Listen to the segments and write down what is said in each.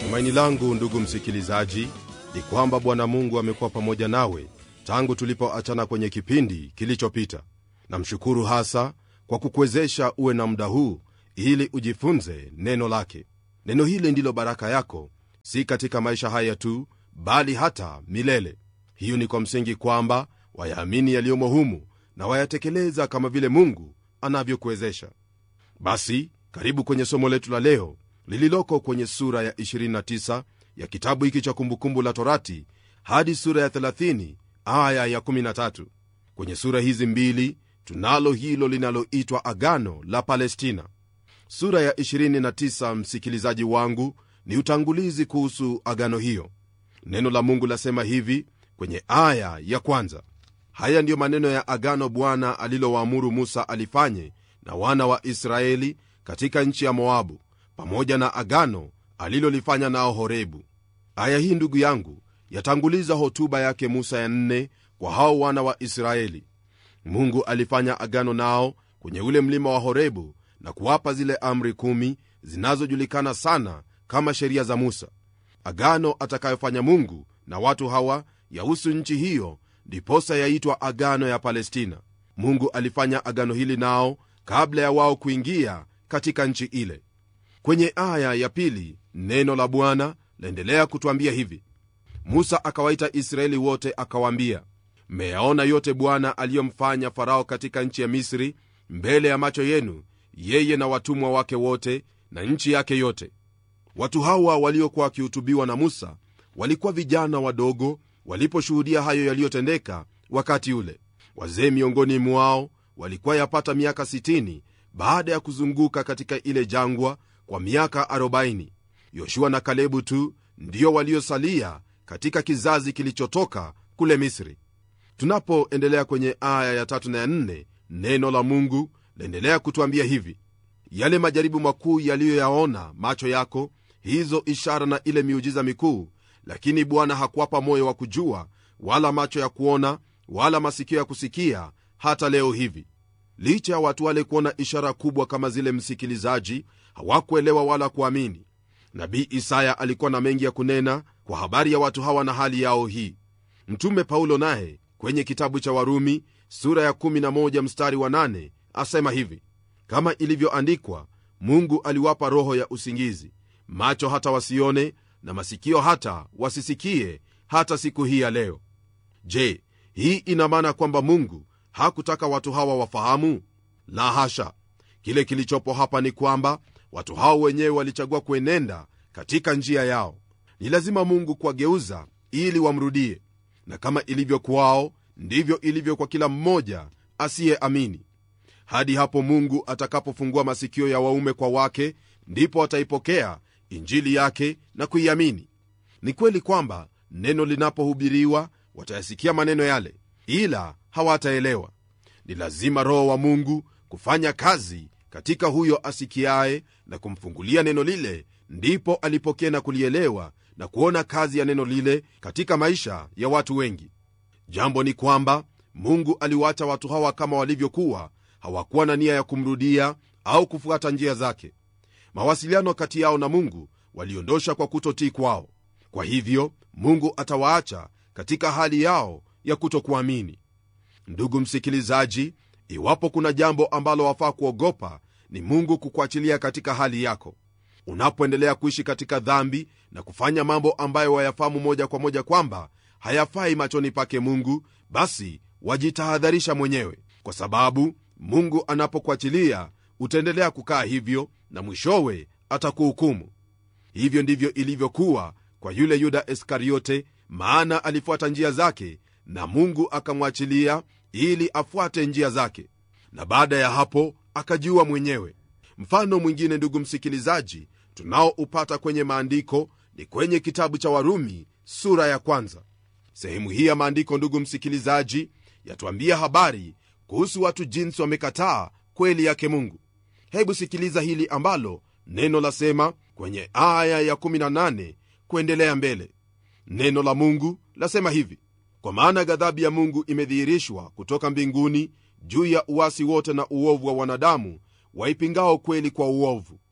tumaini langu ndugu msikilizaji ni kwamba bwana mungu amekuwa pamoja nawe tangu tulipoachana kwenye kipindi kilichopita namshukuru hasa kwa kukuwezesha uwe na muda huu ili ujifunze neno lake neno hili ndilo baraka yako si katika maisha haya tu bali hata milele hiyo ni kwa msingi kwamba wayaamini yaliyomo humu na wayatekeleza kama vile mungu anavyokuwezesha basi karibu kwenye somo letu la leo lililoko kwenye sura ya 29 ya kitabu hiki cha kumbukumbu la torati hadi sura ya 30 aya ya 13 kwenye sura hizi mbili tunalo hilo linaloitwa agano la palestina sura ya 29 msikilizaji wangu ni utangulizi kuhusu agano hiyo neno la mungu lasema hivi kwenye aya ya kwanza haya ndiyo maneno ya agano bwana alilowaamuru musa alifanye na wana wa israeli katika nchi ya moabu pamoja na agano alilolifanya nao horebu aya hii ndugu yangu yatanguliza hotuba yake musa ya nne kwa hao wana wa israeli mungu alifanya agano nao kwenye ule mlima wa horebu na kuwapa zile amri kumi zinazojulikana sana kama sheria za musa agano atakayofanya mungu na watu hawa yahusu nchi hiyo ndiposa yaitwa agano ya palestina mungu alifanya agano hili nao kabla ya wao kuingia katika nchi ile kwenye aya ya pili neno la bwana laendelea kutwambia hivi musa akawaita israeli wote akawaambia mmeyaona yote bwana aliyomfanya farao katika nchi ya misri mbele ya macho yenu yeye na watumwa wake wote na nchi yake yote watu hawa waliokuwa wakihutubiwa na musa walikuwa vijana wadogo waliposhuhudia hayo yaliyotendeka wakati ule wazee miongoni mwao walikuwa yapata miaka 60 baada ya kuzunguka katika ile jangwa kwa miaka 40 yoshua na kalebu tu ndio waliosalia katika kizazi kilichotoka kule misri tunapoendelea kwenye aya ya tatu na ya nne neno la mungu laendelea kutwambia hivi yale majaribu makuu yaliyoyaona macho yako hizo ishara na ile miujiza mikuu lakini bwana hakuwapa moyo wa kujua wala macho ya kuona wala masikio ya kusikia hata leo hivi licha ya watu wale kuona ishara kubwa kama zile msikilizaji hawakuelewa wala kuamini nabii isaya alikuwa na mengi ya kunena kwa habari ya watu hawa na hali yao hii mtume paulo naye kwenye kitabu cha warumi sura ya 11 mstari wa 8 asema hivi kama ilivyoandikwa mungu aliwapa roho ya usingizi macho hata wasione na masikio hata wasisikie hata siku hii ya leo je hii ina maana kwamba mungu hakutaka watu hawa wafahamu la hasha kile kilichopo hapa ni kwamba watu hao wenyewe walichagua kuenenda katika njia yao ni lazima mungu kuwageuza ili wamrudie na kama ilivyo kwao ndivyo ilivyo kwa kila mmoja asiyeamini hadi hapo mungu atakapofungua masikio ya waume kwa wake ndipo wataipokea injili yake na kuiamini ni kweli kwamba neno linapohubiriwa watayasikia maneno yale ila hawataelewa ni lazima roho wa mungu kufanya kazi katika huyo asikiaye na kumfungulia neno lile ndipo alipokea na kulielewa na kuona kazi ya neno lile katika maisha ya watu wengi jambo ni kwamba mungu aliwaacha watu hawa kama walivyokuwa hawakuwa na nia ya kumrudia au kufuata njia zake mawasiliano kati yao na mungu waliondosha kwa kutotii kwao kwa hivyo mungu atawaacha katika hali yao ya kutokuamini ndugu msikilizaji iwapo kuna jambo ambalo wafaa kuogopa ni mungu kukuachilia katika hali yako unapoendelea kuishi katika dhambi na kufanya mambo ambayo wayafahamu moja kwa moja kwamba hayafai machoni pake mungu basi wajitahadharisha mwenyewe kwa sababu mungu anapokuachilia utaendelea kukaa hivyo na mwishowe atakuhukumu hivyo ndivyo ilivyokuwa kwa yule yuda iskariote maana alifuata njia zake na mungu akamwachilia ili afuate njia zake na baada ya hapo akajiua mwenyewe mfano mwingine ndugu msikilizaji tunaoupata kwenye maandiko ni kwenye kitabu cha warumi sura ya kwanza sehemu hii ya maandiko ndugu msikilizaji yatuambia habari kuhusu watu jinsi wamekataa kweli yake mungu hebu sikiliza hili ambalo neno lasema kwenye aya ya 18 kuendelea mbele neno la mungu lasema hivi kwa maana ghadhabu ya mungu imedhihirishwa kutoka mbinguni juu ya uwasi wote na uovu wa wanadamu waipingao kweli kwa uovu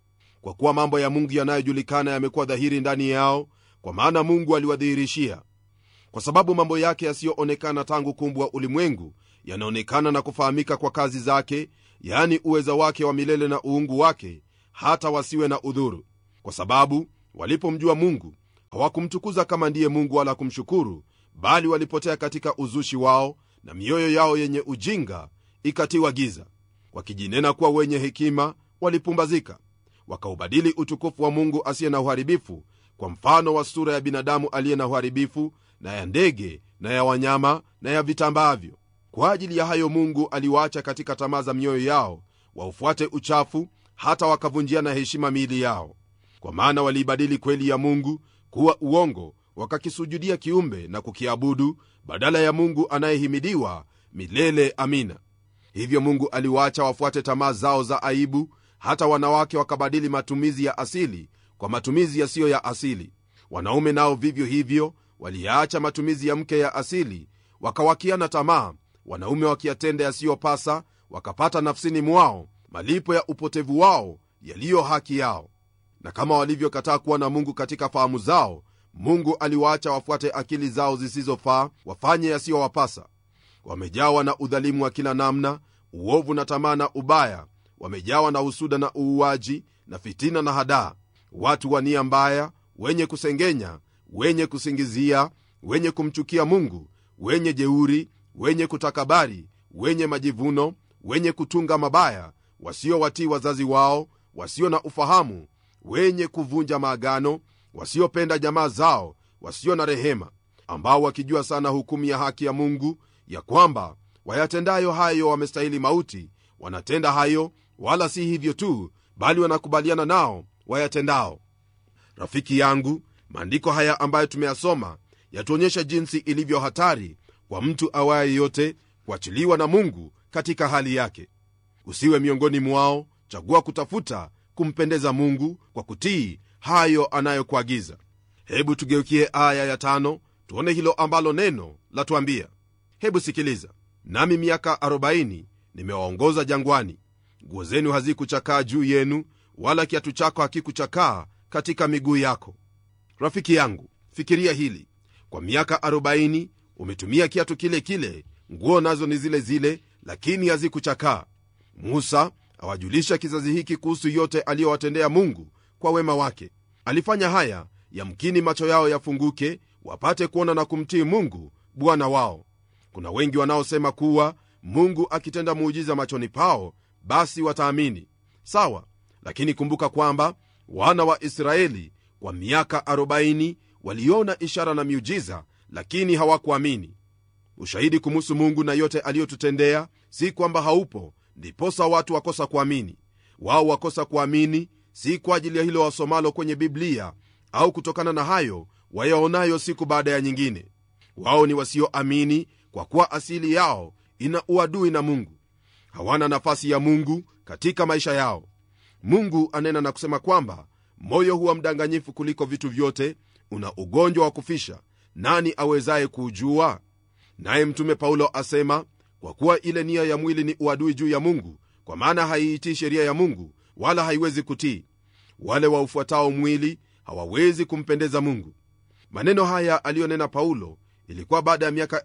kwa kuwa mambo ya mungu yanayojulikana yamekuwa dhahiri ndani yao kwa maana mungu aliwadhihirishia kwa sababu mambo yake yasiyoonekana tangu kumbwa ulimwengu yanaonekana na kufahamika kwa kazi zake yaani uweza wake wa milele na uungu wake hata wasiwe na udhuru kwa sababu walipomjua mungu hawakumtukuza kama ndiye mungu wala kumshukuru bali walipotea katika uzushi wao na mioyo yao yenye ujinga ikatiwa giza wakijinena kuwa wenye hekima walipumbazika wakaubadili utukufu wa mungu asiye na uharibifu kwa mfano wa sura ya binadamu aliye na uharibifu na ya ndege na ya wanyama na ya vitambaavyo kwa ajili ya hayo mungu aliwaacha katika tamaa za mioyo yao waufuate uchafu hata wakavunjiana heshima miili yao kwa maana waliibadili kweli ya mungu kuwa uongo wakakisujudia kiumbe na kukiabudu badala ya mungu anayehimidiwa milele amina hivyo mungu aliwaacha wafuate tamaa zao za aibu hata wanawake wakabadili matumizi ya asili kwa matumizi yasiyo ya asili wanaume nao vivyo hivyo waliyaacha matumizi ya mke ya asili wakawakiana tamaa wanaume wakiyatenda yasiyopasa wakapata nafsini mwao malipo ya upotevu wao yaliyo haki yao na kama walivyokataa kuwa na mungu katika fahamu zao mungu aliwaacha wafuate akili zao zisizofaa wafanye yasiyowapasa wamejawa na udhalimu wa kila namna uovu na tamaa na ubaya wamejawa na husuda na uuaji na fitina na hadaa watu wa nia mbaya wenye kusengenya wenye kusingizia wenye kumchukia mungu wenye jeuri wenye kutakabari wenye majivuno wenye kutunga mabaya wasiowatii wazazi wao wasio na ufahamu wenye kuvunja maagano wasiopenda jamaa zao wasio na rehema ambao wakijua sana hukumu ya haki ya mungu ya kwamba wayatendayo hayo wamestahili mauti wanatenda hayo wala si hivyo tu bali wanakubaliana nao wayatendao rafiki yangu maandiko haya ambayo tumeyasoma yatuonyesha jinsi ilivyo hatari kwa mtu awaye yote kuachiliwa na mungu katika hali yake usiwe miongoni mwao chagua kutafuta kumpendeza mungu kwa kutii hayo anayokuagiza hebu tugeukie aya ya tano tuone hilo ambalo neno latuambia hebu sikiliza nami miaka 40 nimewaongoza jangwani nguo zenu hazikuchakaa juu yenu wala kiatu chako hakikuchakaa katika miguu yako rafiki yangu fikiria hili kwa miaka 40 umetumia kiatu kile kile nguo nazo ni zile zile lakini hazikuchakaa musa awajulisha kizazi hiki kuhusu yote aliyowatendea mungu kwa wema wake alifanya haya yamkini macho yao yafunguke wapate kuona na kumtii mungu bwana wao kuna wengi wanaosema kuwa mungu akitenda muujiza machoni pao basi wataamini sawa lakini kumbuka kwamba wana wa israeli kwa miaka 40 waliona ishara na miujiza lakini hawakuamini ushahidi kumuhusu mungu na yote aliyotutendea si kwamba haupo ndiposa watu wakosa kuamini wao wakosa kuamini si kwa ajili ya hilo wasomalo kwenye biblia au kutokana na hayo wayaonayo siku baada ya nyingine wao ni wasioamini kwa kuwa asili yao ina uadui na mungu hawana nafasi ya mungu katika maisha yao mungu anena na kusema kwamba moyo huwa mdanganyifu kuliko vitu vyote una ugonjwa wa kufisha nani awezaye kuujua naye mtume paulo asema kwa kuwa ile nia ya mwili ni uadui juu ya mungu kwa maana haiitii sheria ya mungu wala haiwezi kutii wale waufuatao mwili hawawezi kumpendeza mungu maneno haya aliyonena paulo ilikuwa baada ya miaka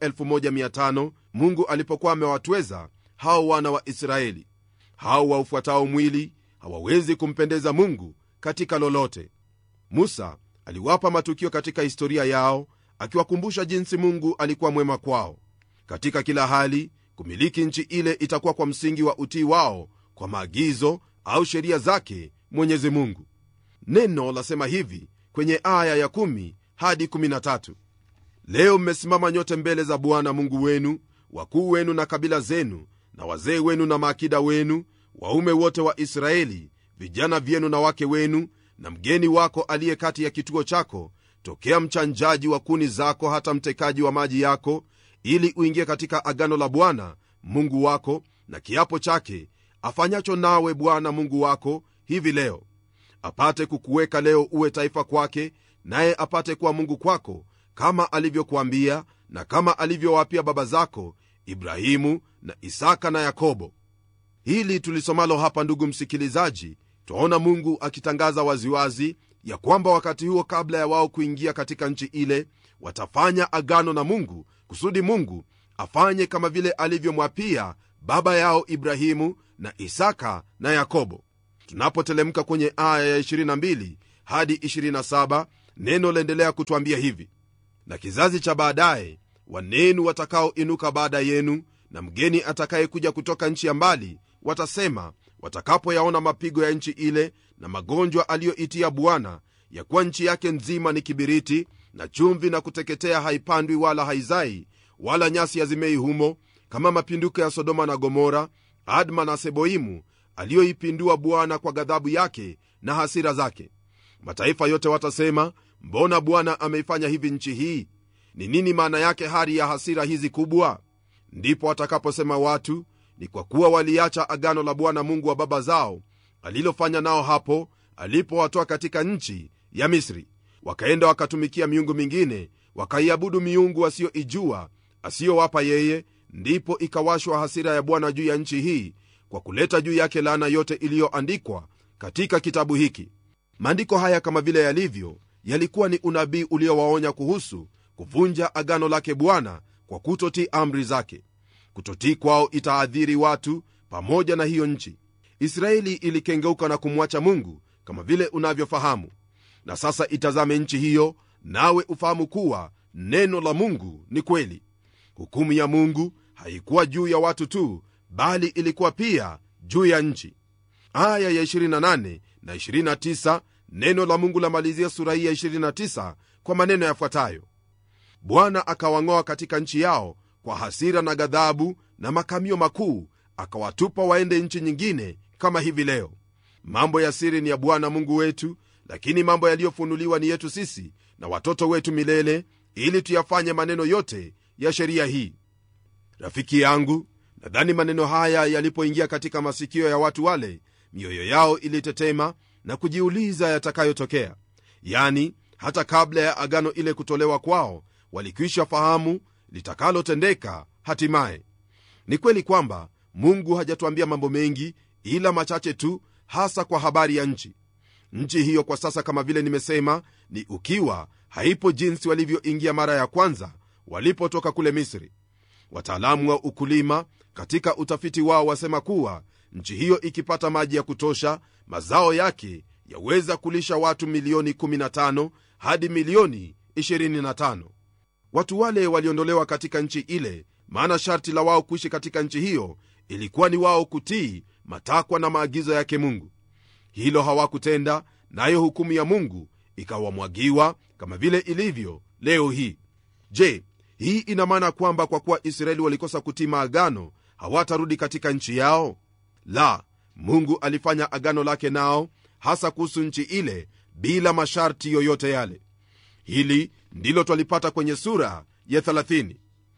1500 mungu alipokuwa amewatweza hao wana wa israeli hao waufuatao mwili hawawezi kumpendeza mungu katika lolote musa aliwapa matukio katika historia yao akiwakumbusha jinsi mungu alikuwa mwema kwao katika kila hali kumiliki nchi ile itakuwa kwa msingi wa utii wao kwa maagizo au sheria zake mwenyezi mungu neno lasema hivi kwenye aya ya 1 hadi 13 leo mmesimama nyote mbele za bwana mungu wenu wakuu wenu na kabila zenu na wazee wenu na maakida wenu waume wote wa israeli vijana vyenu na wake wenu na mgeni wako aliye kati ya kituo chako tokea mchanjaji wa kuni zako hata mtekaji wa maji yako ili uingie katika agano la bwana mungu wako na kiapo chake afanyacho nawe bwana mungu wako hivi leo apate kukuweka leo uwe taifa kwake naye apate kuwa mungu kwako kama alivyokuambia na kama alivyowapia baba zako ibrahimu na isaka na yakobo hili tulisomalo hapa ndugu msikilizaji twaona mungu akitangaza waziwazi ya kwamba wakati huo kabla ya wao kuingia katika nchi ile watafanya agano na mungu kusudi mungu afanye kama vile alivyomwapia baba yao ibrahimu na isaka na yakobo tunapotelemka kwenye aya ya 22 hadi 27 neno laendelea kutwambia hivi na kizazi cha baadaye wanenu watakaoinuka baada yenu na mgeni atakayekuja kutoka nchi ya mbali watasema watakapoyaona mapigo ya nchi ile na magonjwa aliyoitia bwana ya kuwa nchi yake nzima ni kibiriti na chumvi na kuteketea haipandwi wala haizai wala nyasi hazimei humo kama mapinduko ya sodoma na gomora adma na seboimu aliyoipindua bwana kwa ghadhabu yake na hasira zake mataifa yote watasema mbona bwana ameifanya hivi nchi hii ni nini maana yake hari ya hasira hizi kubwa ndipo watakaposema watu ni kwa kuwa waliacha agano la bwana mungu wa baba zao alilofanya nao hapo alipowatoa katika nchi ya misri wakaenda wakatumikia miungu mingine wakaiabudu miungu asiyoijua asiyowapa yeye ndipo ikawashwa hasira ya bwana juu ya nchi hii kwa kuleta juu yake laana yote iliyoandikwa katika kitabu hiki maandiko haya kama vile yalivyo yalikuwa ni unabii uliowaonya kuhusu kuvunja agano lake bwana kwa kutotii amri zake kutotii kwao itaadhiri watu pamoja na hiyo nchi israeli ilikengeuka na kumwacha mungu kama vile unavyofahamu na sasa itazame nchi hiyo nawe ufahamu kuwa neno la mungu ni kweli hukumu ya mungu haikuwa juu ya watu tu bali ilikuwa pia juu ya nchi aya ya 28 na 29 neno la mungu lamalizia sura hii ya 29 kwa maneno yafuatayo bwana akawang'oa katika nchi yao kwa hasira na ghadhabu na makamio makuu akawatupa waende nchi nyingine kama hivi leo mambo ya siri ni ya bwana mungu wetu lakini mambo yaliyofunuliwa ni yetu sisi na watoto wetu milele ili tuyafanye maneno yote ya sheria hii rafiki yangu nadhani maneno haya yalipoingia katika masikio ya watu wale mioyo yao ilitetema na kujiuliza yatakayotokea yani hata kabla ya agano ile kutolewa kwao walikwisha fahamu litakalotendeka hatimaye ni kweli kwamba mungu hajatuambia mambo mengi ila machache tu hasa kwa habari ya nchi nchi hiyo kwa sasa kama vile nimesema ni ukiwa haipo jinsi walivyoingia mara ya kwanza walipotoka kule misri wataalamu wa ukulima katika utafiti wao wasema kuwa nchi hiyo ikipata maji ya kutosha mazao yake yaweza kulisha watu milioni 15 hadi milioni 25 watu wale waliondolewa katika nchi ile maana sharti la wao kuishi katika nchi hiyo ilikuwa ni wao kutii matakwa na maagizo yake mungu hilo hawakutenda nayo hukumu ya mungu ikawamwagiwa kama vile ilivyo leo hii je hii ina maana kwamba kwa kuwa israeli walikosa kutii maagano hawatarudi katika nchi yao la mungu alifanya agano lake nao hasa kuhusu nchi ile bila masharti yoyote yale hili ndilo twalipata kwenye sura ya 30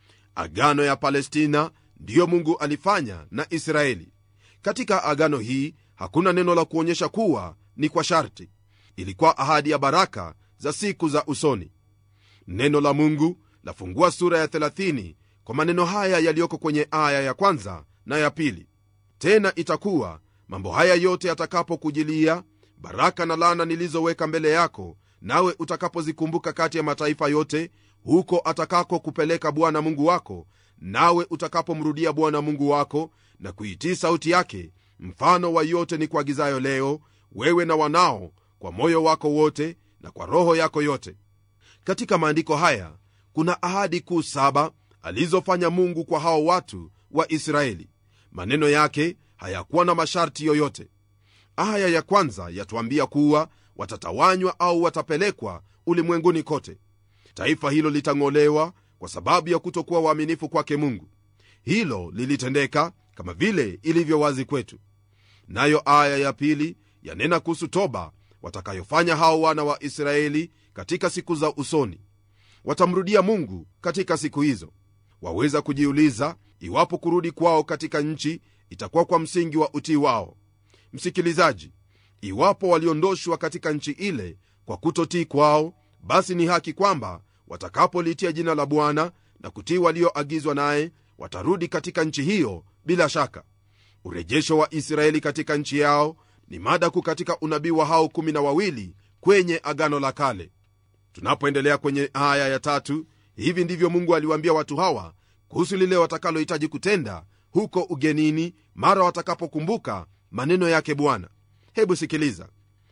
agano ya palestina ndiyo mungu alifanya na israeli katika agano hii hakuna neno la kuonyesha kuwa ni kwa sharti ilikuwa ahadi ya baraka za siku za usoni neno la mungu lafungua sura ya 30 kwa maneno haya yaliyoko kwenye aya ya kwanza na ya pili tena itakuwa mambo haya yote yatakapokujilia baraka na lana nilizoweka mbele yako nawe utakapozikumbuka kati ya mataifa yote huko atakako kupeleka bwana mungu wako nawe utakapomrudia bwana mungu wako na kuitii sauti yake mfano wa yote ni kuagizayo leo wewe na wanao kwa moyo wako wote na kwa roho yako yote katika maandiko haya kuna ahadi kuu saba alizofanya mungu kwa hao watu wa israeli maneno yake hayakuwa na masharti yoyote aya ya kwanza yatuambia kuwa watatawanywa au watapelekwa ulimwenguni kote taifa hilo litang'olewa kwa sababu ya kutokuwa waaminifu kwake mungu hilo lilitendeka kama vile ilivyo wazi kwetu nayo aya ya pili yanena kuhusu toba watakayofanya hao wana wa israeli katika siku za usoni watamrudia mungu katika siku hizo waweza kujiuliza iwapo kurudi kwao katika nchi itakuwa kwa msingi wa utii wao msikilizaji iwapo waliondoshwa katika nchi ile kwa kutotii kwao basi ni haki kwamba watakapolitia jina la bwana na kutii walioagizwa naye watarudi katika nchi hiyo bila shaka urejesho wa israeli katika nchi yao ni mada kuu katika unabii wa hao kumi na wawili kwenye agano la kale tunapoendelea kwenye aya ya tatu hivi ndivyo mungu aliwaambia watu hawa kuhusu lile watakalohitaji kutenda huko ugenini mara watakapokumbuka maneno yake bwana hebu sikiliza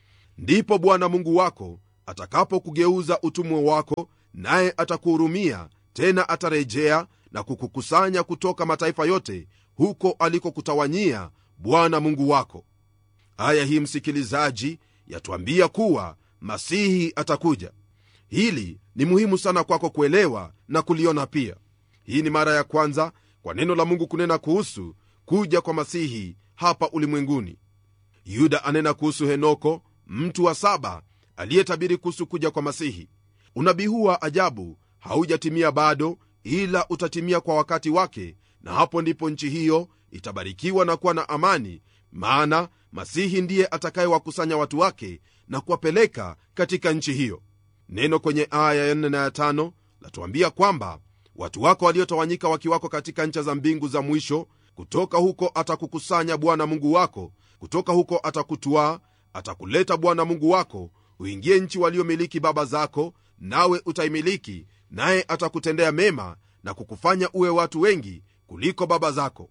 ndipo bwana mungu wako atakapokugeuza utumwa wako naye atakuhurumia tena atarejea na kukukusanya kutoka mataifa yote huko alikokutawanyia bwana mungu wako aya hii msikilizaji yatuambia kuwa masihi atakuja hili ni muhimu sana kwako kuelewa na kuliona pia hii ni mara ya kwanza kwa neno la mungu kunena kuhusu kuja kwa masihi hapa ulimwenguni yuda anena kuhusu henoko mtu wa saba aliyetabiri kuhusu kuja kwa masihi unabii huu wa ajabu haujatimia bado ila utatimia kwa wakati wake na hapo ndipo nchi hiyo itabarikiwa na kuwa na amani maana masihi ndiye atakayewakusanya watu wake na kuwapeleka katika nchi hiyo neno kwenye aya ya 4 na ya 5 latuambia kwamba watu wako waliotawanyika wakiwako katika ncha za mbingu za mwisho kutoka huko atakukusanya bwana mungu wako kutoka huko atakutwaa atakuleta bwana mungu wako uingie nchi waliomiliki baba zako nawe utaimiliki naye atakutendea mema na kukufanya uwe watu wengi kuliko baba zako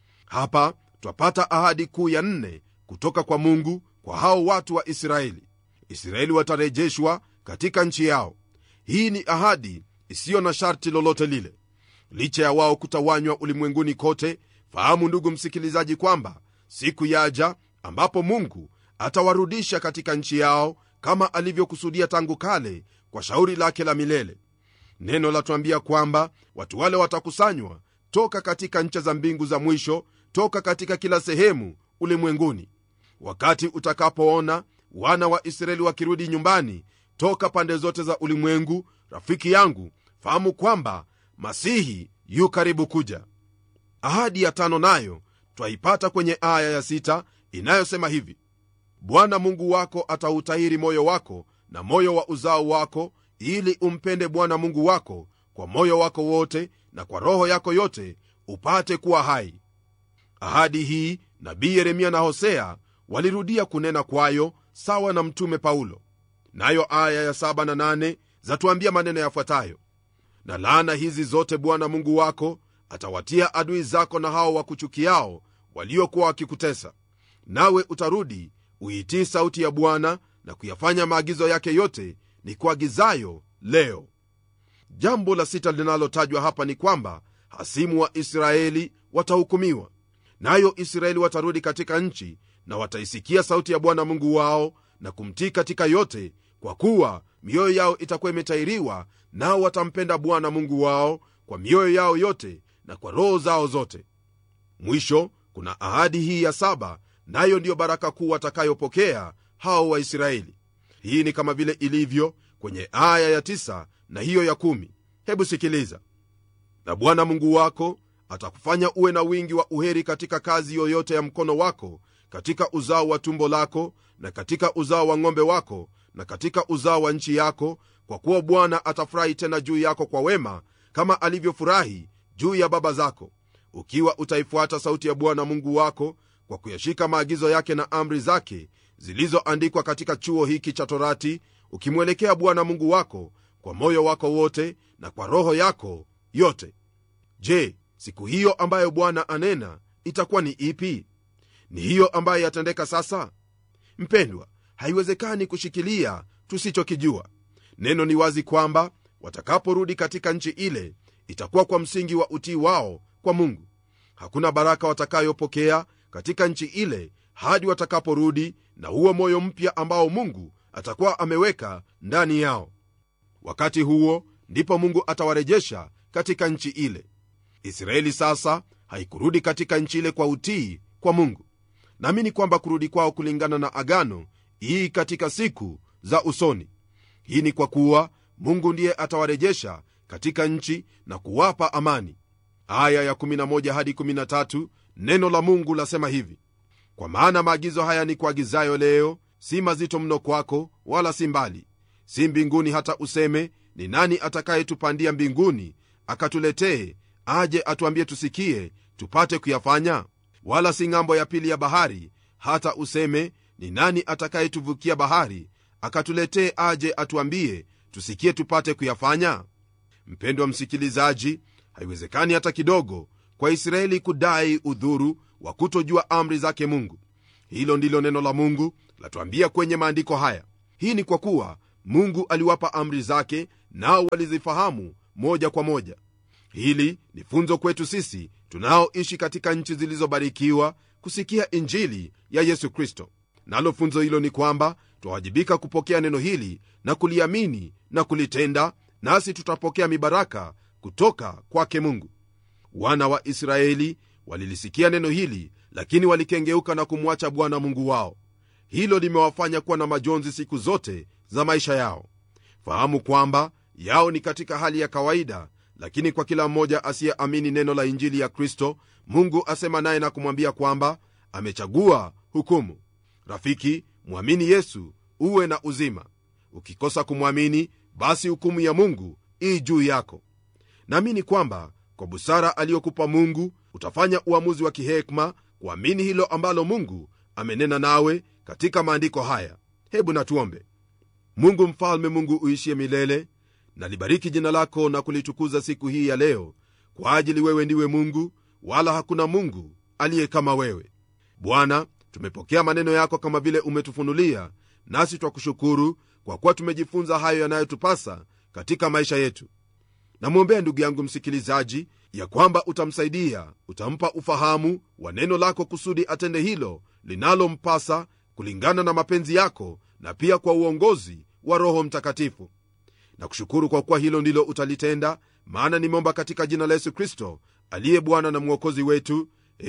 hapa twapata ahadi kuu ya nne kutoka kwa mungu kwa hao watu wa israeli israeli watarejeshwa katika nchi yao hii ni ahadi isiyo na sharti lolote lile licha ya wao kutawanywa ulimwenguni kote fahamu ndugu msikilizaji kwamba siku yaja ambapo mungu atawarudisha katika nchi yao kama alivyokusudia tangu kale kwa shauri lake la milele neno latuambia kwamba watu wale watakusanywa toka katika ncha za mbingu za mwisho toka katika kila sehemu ulimwenguni wakati utakapoona wana wa israeli wakirudi nyumbani toka pande zote za ulimwengu rafiki yangu fahamu kwamba masihi yu karibu kuja ahadi ya tano nayo twaipata kwenye aya ya sita inayosema hivi bwana mungu wako atautahiri moyo wako na moyo wa uzao wako ili umpende bwana mungu wako kwa moyo wako wote na kwa roho yako yote upate kuwa hai ahadi hii nabii yeremia na hosea walirudia kunena kwayo sawa na mtume paulo nayo aya ya 7 na 8 zatuambia maneno yafuatayo na laana hizi zote bwana mungu wako atawatia adui zako na hao wakuchukiao waliokuwa wakikutesa nawe utarudi uitii sauti ya bwana na kuyafanya maagizo yake yote ni kuagizayo leo jambo la sita linalotajwa hapa ni kwamba hasimu wa israeli watahukumiwa nayo israeli watarudi katika nchi na wataisikia sauti ya bwana mungu wao na kumtii katika yote kwa kuwa mioyo yao itakuwa imetairiwa nao watampenda bwana mungu wao kwa mioyo yao yote na kwa roho zao zote mwisho kuna ahadi hii ya saba nayo ndiyo baraka kuu watakayopokea hao waisraeli hii ni kama vile ilivyo kwenye aya ya tisa na hiyo ya kumi hebu sikiliza na bwana mungu wako atakufanya uwe na wingi wa uheri katika kazi yoyote ya mkono wako katika uzao wa tumbo lako na katika uzao wa ng'ombe wako na katika uzao wa nchi yako kwa kuwa bwana atafurahi tena juu yako kwa wema kama alivyofurahi juu ya baba zako ukiwa utaifuata sauti ya bwana mungu wako kwa kuyashika maagizo yake na amri zake zilizoandikwa katika chuo hiki cha torati ukimwelekea bwana mungu wako kwa moyo wako wote na kwa roho yako yote je siku hiyo ambayo bwana anena itakuwa ni ipi ni hiyo ambayo yatendeka sasa mpendwa haiwezekani kushikilia tusichokijua neno ni wazi kwamba watakaporudi katika nchi ile itakuwa kwa msingi wa utii wao kwa mungu hakuna baraka watakayopokea katika nchi ile hadi watakaporudi na huo moyo mpya ambao mungu atakuwa ameweka ndani yao wakati huo ndipo mungu atawarejesha katika nchi ile israeli sasa haikurudi katika nchi ile kwa utii kwa mungu naamini kwamba kurudi kwao kulingana na agano hii katika siku za usoni hii ni kwa kuwa mungu ndiye atawarejesha katika nchi na kuwapa amani aya ya 11 hadi 13 neno la mungu lasema hivi kwa maana maagizo haya ni kuagizayo leo si mazito mno kwako wala si mbali si mbinguni hata useme ni nani atakayetupandia mbinguni akatuletee aje atuambie tusikie tupate kuyafanya wala si ng'ambo ya pili ya bahari hata useme ni nani atakayetuvukia bahari akatuletee aje atuambie tusikie tupate kuyafanya mpendwa msikilizaji haiwezekani hata kidogo kwa israeli kudai udhuru wa kutojua amri zake mungu hilo ndilo neno la mungu latuambia kwenye maandiko haya hii ni kwa kuwa mungu aliwapa amri zake nao walizifahamu moja kwa moja hili ni funzo kwetu sisi tunaoishi katika nchi zilizobarikiwa kusikia injili ya yesu kristo nalo funzo hilo ni kwamba twawajibika kupokea neno hili na kuliamini na kulitenda nasi tutapokea mibaraka kutoka kwake mungu wana wa israeli walilisikia neno hili lakini walikengeuka na kumwacha bwana mungu wao hilo limewafanya kuwa na majonzi siku zote za maisha yao fahamu kwamba yao ni katika hali ya kawaida lakini kwa kila mmoja asiyeamini neno la injili ya kristo mungu asema naye na kumwambia kwamba amechagua hukumu rafiki mwamini yesu uwe na uzima ukikosa kumwamini basi hukumu ya mungu ii juu yako naamini kwamba kwa busara aliyokupa mungu utafanya uamuzi wa kihekma kuamini hilo ambalo mungu amenena nawe katika maandiko haya hebu natuombe mungu mfalme mungu uishie milele nalibariki jina lako na kulitukuza siku hii ya leo kwa ajili wewe ndiwe mungu wala hakuna mungu aliye kama wewe bwana tumepokea maneno yako kama vile umetufunulia nasi twakushukuru kwa kuwa tumejifunza hayo yanayotupasa katika maisha yetu namwombea ndugu yangu msikilizaji ya kwamba utamsaidia utampa ufahamu wa neno lako kusudi atende hilo linalompasa kulingana na mapenzi yako na pia kwa uongozi wa roho mtakatifu na kushukuru kwa kuwa hilo ndilo utalitenda maana nimeomba katika jina la yesu kristo aliye bwana na mwokozi wetu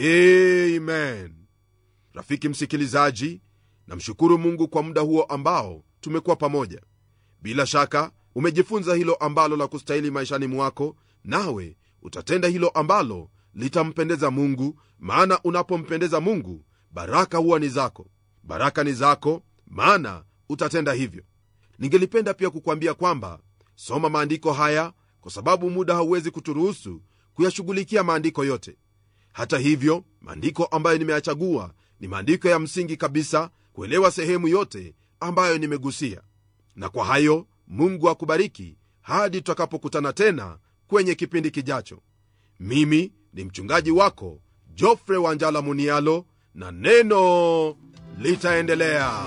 amen rafiki msikilizaji namshukuru mungu kwa muda huo ambao tumekuwa pamoja bila shaka umejifunza hilo ambalo la kustahili maishani mwako nawe utatenda hilo ambalo litampendeza mungu maana unapompendeza mungu baraka huwa ni zako baraka ni zako maana utatenda hivyo ningelipenda pia kukwambia kwamba soma maandiko haya kwa sababu muda hauwezi kuturuhusu kuyashughulikia maandiko yote hata hivyo maandiko ambayo nimeyachagua ni maandiko ya msingi kabisa kuelewa sehemu yote ambayo nimegusia na kwa hayo mungu akubariki hadi tutakapokutana tena kwenye kipindi kijacho mimi ni mchungaji wako jofre wanjala munialo na neno litaendelea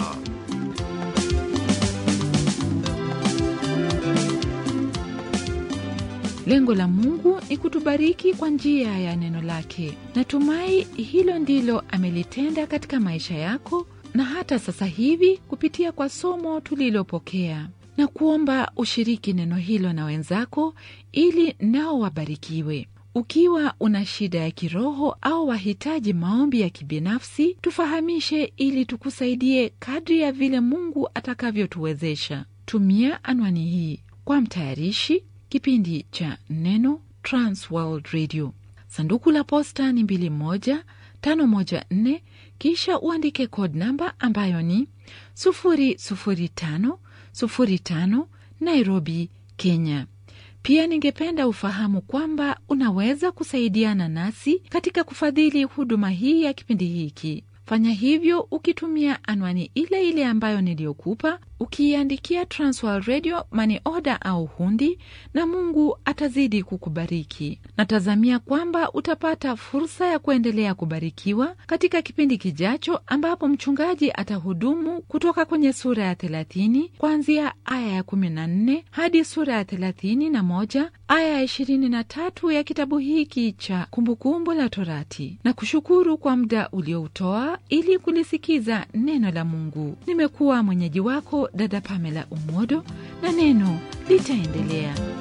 lengo la mungu ni kutubariki kwa njia ya neno lake natumai hilo ndilo amelitenda katika maisha yako na hata sasa hivi kupitia kwa somo tulilopokea na kuomba ushiriki neno hilo na wenzako ili nao wabarikiwe ukiwa una shida ya kiroho au wahitaji maombi ya kibinafsi tufahamishe ili tukusaidie kadri ya vile mungu atakavyotuwezesha tumia anwani hii kwa mtayarishi kipindi cha neno transworld radio sanduku la posta ni 2154 kisha uandike code namba ambayo ni 00505 nairobi kenya pia ningependa ufahamu kwamba unaweza kusaidiana nasi katika kufadhili huduma hii ya kipindi hiki fanya hivyo ukitumia anwani ile ile ambayo niliyokupa ukiiandikia transworld radio mani oda au hundi na mungu atazidi kukubariki natazamia kwamba utapata fursa ya kuendelea kubarikiwa katika kipindi kijacho ambapo mchungaji atahudumu kutoka kwenye sura ya 30 kuanzia aya ya 14 hadi sura ya 31 aya ya 23 ya kitabu hiki cha kumbukumbu la torati na kushukuru kwa muda ulioutoa ili kulisikiza neno la mungu nimekuwa mwenyeji wako dada pamela umodo na neno litaendelea